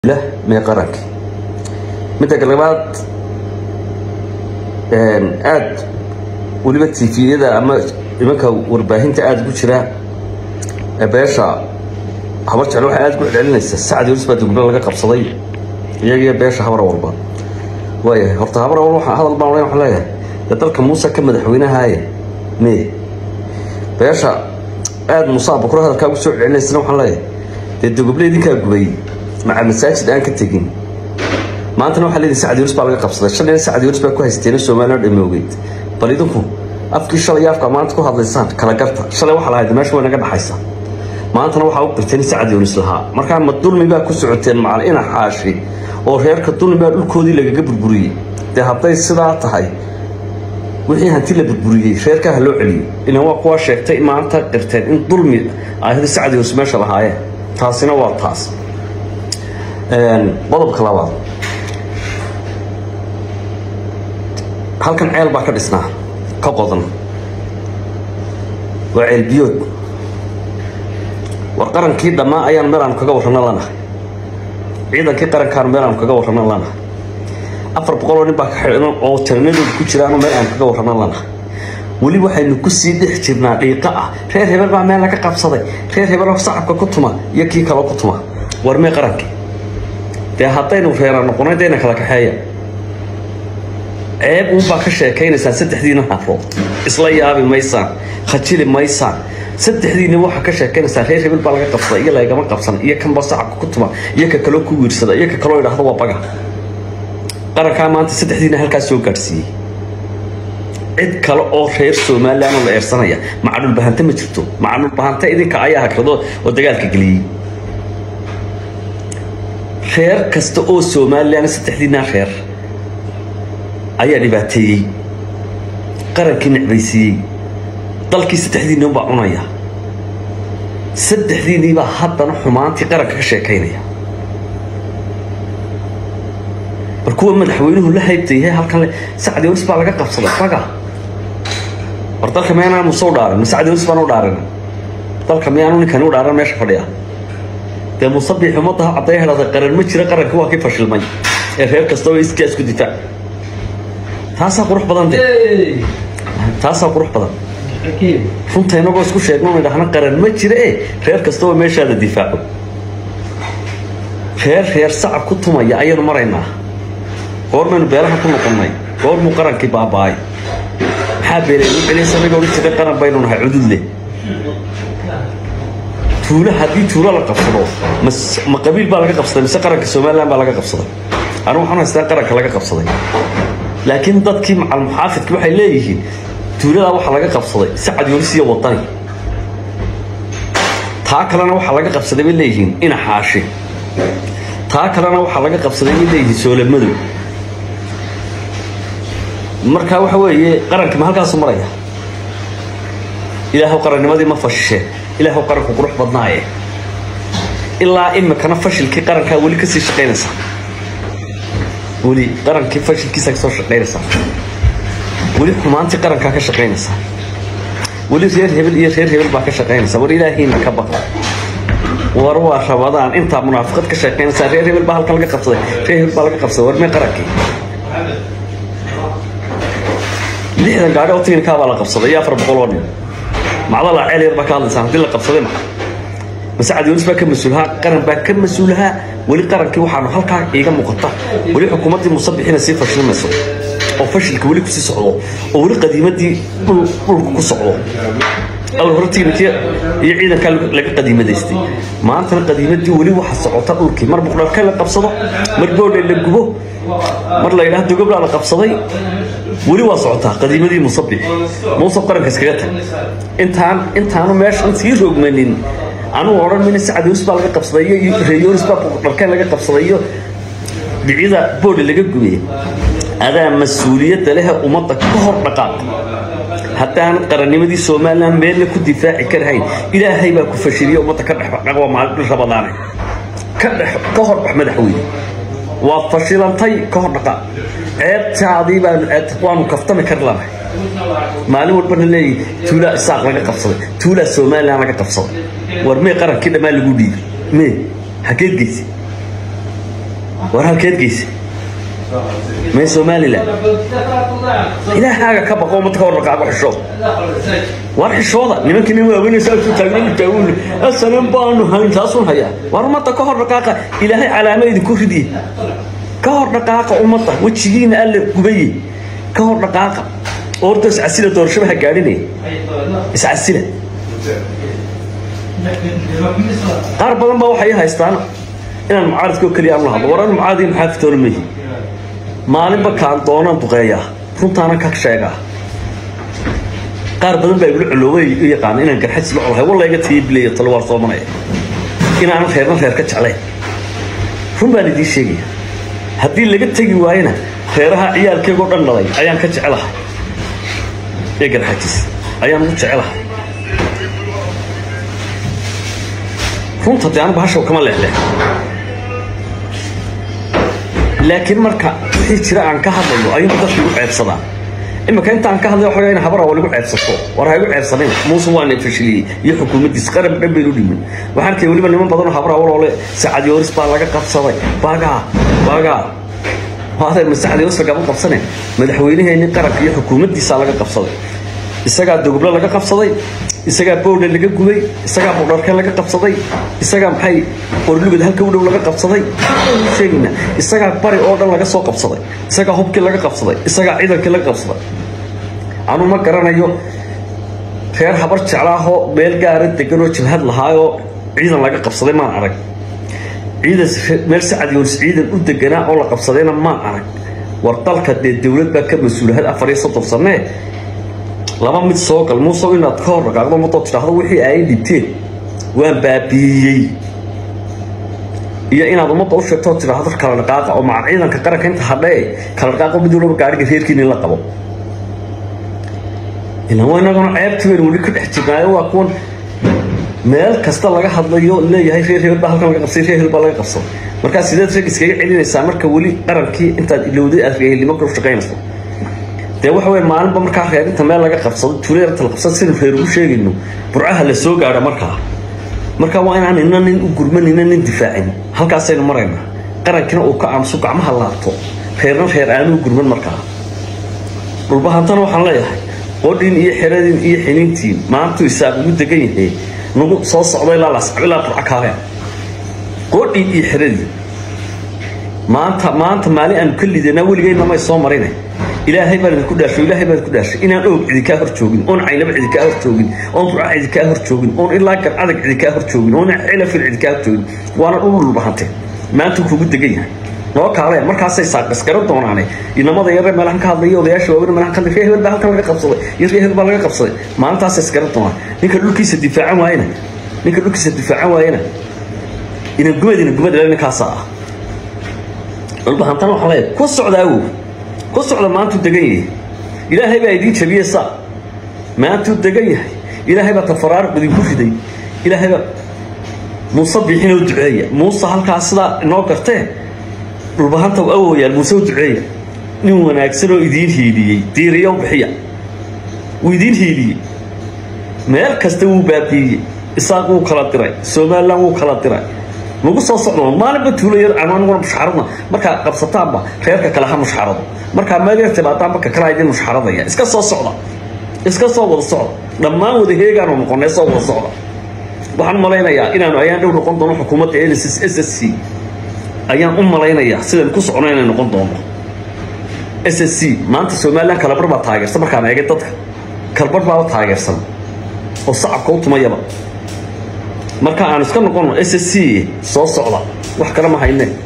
mee qaranka midda labaad aada weliba tifiyada ama imanka warbaahinta aada ugu jira beesha habar jecel waxay aada ku celcelinaysa sacdi walis baa duglo laga qabsaday iyagiyo beesha habar walba waayahay horta habar walba waxaa hadal baan odhan waxaan leeyahay dee dalka muuse ka madaxweynahaaye mee beesha aada muuse abukuro hadalkaa ugu soo celcelinaysana waxaan leeyahay dee dogoble idinkaa gubay maca masaajid aan ka tegin maantana waxaa leedihin sacdi walis baa laga qabsaday shalina sacdi walis baa ku haysteena somaliland dhamoogeyd bal idinku afkii shalay afka maanta ku hadlaysaan kala garta shalay waxaa lahayd meesha way naga dhaxaysaa maantana waxaa u qirteen sacdi walis lahaa markaa ma dulmi baa ku socoteen macal ina xaashi oo reerka dulmi baa dhulkoodii lagaga burburiyey dee hadday sidaa tahay wixii hanti la burburiyey reerkaa ha loo celiyo ilan waa kuwaa sheegtay maanta qirteen in dulmi ahda sacdi walis meesha lahaayeen taasina waa taas qodobka labaad halkan ceel baa ka dhisnaa ka qodan waa ceel biyood war qarankii dhammaa ayaan meel aanu kaga warrano lanahay ciidankii qarankaanu meel aanu kaga warrano lanahay afar boqoloo nin baa ka xidhan oo taranadooda ku jiraanu meel aanu kaga warrano lanahay weli waxaynu ku sii dhex jirnaa dhiiqa ah reer hebel baa meel laga qabsaday reer hebeloo sacabka ku tuma iyo kii kaloo ku tuma war mee qarankii dee haddaynu reera noqonay dayna kala kaxeeya ceeb uunbaa ka sheekaynaysaan saddexdiina harood isla yaabi maysaan khajili maysaan saddexdiina waxaa ka sheekaynaysaan reer hebel baa laga qabsaday iyo lagama qabsan iyo kanba sacabka ku tuma iyo ka kaloo ku wiirsada iyo ka kaloo idhaahdo waa baga qarankaa maanta saddexdiina halkaas soo gaadhsiiyey cid kale oo reer somaliland oo la eersanaya macadhulbahante ma jirto macadhulbahante idinka ayaa hagrado oo dagaalka geliyey reer kasta oo somalilan saddexdiinaa reer ayaa dhibaateeyey qarankii necbaysiiyey dalkii saddexdiinni unbaa cunaya saddexdiinniibaa haddana xumaantii qaranka ka sheekaynaya bal kuwa madaxweynuhu la haybtayahay halkan le sacdi walis baa laga qabsaday baga war dalka miyaanaan muse u dhaarin ma sacdi walis baan u dhaarin dalka miyaanu ninkani u dhaaran meesha fadhiya dee musabix ummadda ha cadday helada qaran ma jira qarankii waa kii fashilmay ee reer kastaba iskaa isku difaac taasaa qurux badan de taasaa qurux badan runta inagoo isku sheegno idhahna qaran ma jira e reer kastaba meeshaada difaaco reer reer sacab ku tumaya ayaynu maraynaa goormaynu beelaha ku noqonnay goormuu qarankii baaba-ay maxaa beelaynu celis anagoo odhan jiray qaran baynu nahay cudud leh tuula haddii tuulo la qabsado ma qabiil baa laga qabsaday mise qaranka somalilan baa laga qabsaday anigu waxaan haystaa qaranka laga qabsaday laakiin dadkii macal muxaafidki waxay leeyihiin tuuladaa waxaa laga qabsaday sacad yolis iyo wadani taa kalena waxaa laga qabsaday bay leeyihiin ina xaashi taa kalena waxaa laga qabsaday bay leeyihiin soolamadow marka waxa weeye qarankii ma halkaasu maraya ilaahu qarannimadii ma fashisheen ilaahu qaranku qurux badnaaye ilaa imikana fashilkii qarankaa weli kasii shaqaynaysaa weli qarankii fashilkiisa kasoo shaqaynaysaa weli xumaantii qarankaa ka shaqaynaysaa weli reer hebel iyo reer hebel baa ka shaqaynaysaa war ilaahiina ka baqa war waa rabadaan intaa munaafiqad ka shaqaynaysaa reer hebel baa halkan laga qabsaday reer hebel baa laga qabsaday war mee qarankii lixdan gaadhi oo tiginkaa baa la qabsaday iyo afar boqol oo nin macdala ceel yar baa ka hadlaysaan haddii la qabsaday maa masacad yonis baa ka mas-uulahaa qaran baa ka mas-uulahaa weli qarankii waxaanu halkaa iiga muuqata weli xukuumaddii musabixina sii fashilmayso oo fashilka weli kusii socdo oo weli qadiimadii dhulka ku socdo awal hore tignikii iyo ciidankaa laga qadiimadaystay maantana qadiimadii weli waxa socota dhulkii mar buqdharka la qabsado mar boodhe la gubo mar la yidhaha dogobla la qabsaday weli waa socotaa qadiimadii musabix muusab qaranka iskaga tag intaan intaanu meeshan sii roogmanin anugu odhan mina sacad yonis baa laga qabsaday iyo reeyonis baa buqdharkeen laga qabsaday iyo dhicida boodhe laga gubay adaa mas-uuliyadda lehe ummadda ka hor dhaqaaq haddaanad qarannimadii somalilan meelna ku difaaci karahayn ilaahay baa ku fashiliya ummadda ka dhex waa maalin rabadaane ka dhex ka hor bax madaxweyne waad fashilantay ka hor dhaqaaq ceebtaadii baanu waanu kaftami kar lanahay maalin walbana leeyahy tuulaa isaaq laga qabsaday tuulaa somalilan laga qabsaday war mee qarankii dhammaan lagu dhiibay mee hageed geysa war halkeed geysa may somalilan ilaahaaga ka baqo ummadda ka hor dhaqaaqo xishooda war xishooda nimankii nin waaweynaysa ku taagnan taawun asalan baanu hayn taasun hayaa war ummadda ka hor dhaqaaqa ilaahay calaamo idinku ridiye ka hor dhaqaaqa ummadda wejigiina alle gubaye ka hor dhaqaaqa orda iscasila doorashaba ha gaadhinaya iscasila qaar badan baa waxay haystaan inaan mucaaridkoo keliya aan la hadlo war aan mucaaridi maxaafitoona mehi maalinba kaan doonaan duqeeyaa runtaana ka sheegaa qaar badan baa igula coloobay u yaqaana inaan garxajis la colahay wallayga tiibileeyo talo waar soomanaya inaanan reerna reer ka jeclayn run baan idiin sheegaya haddii laga tegi waayena reeraha ciyaalkeygoo dhan dhalay ayaan ka jecelahay ee garxajis ayaan ugu jecelahay runta dee anu bahashaw kama leexleex laakiin marka wixii jira aan ka hadlayo ayuu dadka igu ceebsadaan imika intaan ka hadlay waxaa in habara waa lagu ceebsato war ha igu ceebsanin muuse waana fashiliyey iyo xukuumaddiis qarab dhan baynu dhimin waxaan arkay weliba niman badanoo habara waloole sacadiyooris baa laga qabsaday bagaa bagaa waadeer ma sacadiyooris lagama qabsane madaxweynaheenni qaranka iyo xukuumaddiisaa laga qabsaday isagaa dogoblo laga qabsaday isagaa bowdhe laga gubay isagaa budharkeen laga qabsaday isagaa maxay qorlugad halka u dhow laga qabsaday sheegayna isagaa bari oo dhan laga soo qabsaday isagaa hubkii laga qabsaday isagaa ciidankii laga qabsaday anu ma garanayo reer habar jeclaahoo meel gaara deganoo jabhad lahaayoo ciidan laga qabsaday maan arag ciidan meel sacadiyoonis ciidan u deganaa oo la qabsadayna maan arag war dalka dee dowlad baa ka mas-uulahad afar iyo soddon sanee laba mid soo gal muusow inaad ka hor dhaqaaqdo ummadoo tidhaahdo wixii ay dhibteen waan baabiiyey iyo inaad ummadda u sheegto oo tidhaahdo kala dhaqaaqa oo maca ciidanka qaranka inta hadhee kala dhaqaaqo mid walba gaadhiga reerkiina in la qabo ilan waa inaguna ceebti baynu weli ka dhex jirnaayo waa kuwan meel kasta laga hadlayo leeyahay reer hebel baa halkan laga qabsay reer hebel baa laga qabsaday markaa sideed rag iskaga celinaysaa marka weli qarankii intaad ilowday aad reehelnimo ka shaqaynayso dee waxa wey maalinba markaa reerinta meel laga qabsado tuuleerta la qabsado sidaynu reer ugu sheegayno burcaha la soo gaadho markaa markaa waa inaan nina nin u gurman nina nin difaacin halkaasaynu maraynaa qarankina uu ka aamuso gacmaha laabto reerna reer aanu u gurman markaa dhulbahantana waxaan leeyahay qodhin iyo xeradin iyo xiniintiin maantuu isaaq ugu degan yahay nagu soo socdo ilaa lascab ilaa burca kaaheen qodhin iyo xeradin maanta maanta maalin aanu ka lidanaa weligeyna may soo marine ilaahay baan idinku dhaashay ilaahay baan idinku dhaashay inaan oog cidi kaa hor joogin oon caynaba cidi kaa hor joogin oon burca cidi kaa hor joogin oon ilaa gar adag cidi kaa hor joogin oon xilafil cidi kaa hor joogin waana dhul dhulbahante maanta kugu degan yahay noo kaaleen markaasay saaqaskaran doonaane inamada yare meelahan ka hadlaya odayaasha waaweyn meelahan ka hadlay reer hebel baa halkan laga qabsaday iyo reer hebel baa laga qabsaday maalintaasay iskaran doonaan ninka dhulkiisa difaacan waayena ninka dhulkiisa difaacan waayena inan gumad inan gumad ilaa ninkaasaa ah dhulbahantana waxaan leeyahay ku socda awow ku socda maantuu degan yahay ilaahay baa idiin jabiyey saa maantuu degan yahay ilaahay baa tafaraariq idinku riday ilaahay baa muuse bixinoo duceeya muuse halkaas sidaa inoo gartee dhulbahanta awoyaal muuse u duceeya nin wanaagsan oo idiin hiiliyey diiriya u bixiya wuu idiin hiiliyey meel kasta wuu baabiiyey isaaq wuu kala diray somalilan wuu kala diray nagu soo socdo maalinba tuulo yar ama aniguna mushxaradna markaa qabsataanba reerka kale ha mushxarado markaa meelyar timaadaanba ka kala idin mushxaradaya iska soo socda iska soo wada socda dhammaan wada heegaanu noqonay soo wada socda waxaan u malaynayaa inaanu ayaan dhow noqon doono xukuumadda s s s c ayaan u malaynayaa sidaan ku socno inay noqon doono s s c maanta somalilan kalabar baa taageersan markaan eegay dadka kalbar baaba taageersan oo sacabka u tumayaba marka aan iska noqono s s c soo socda wax kale ma hayne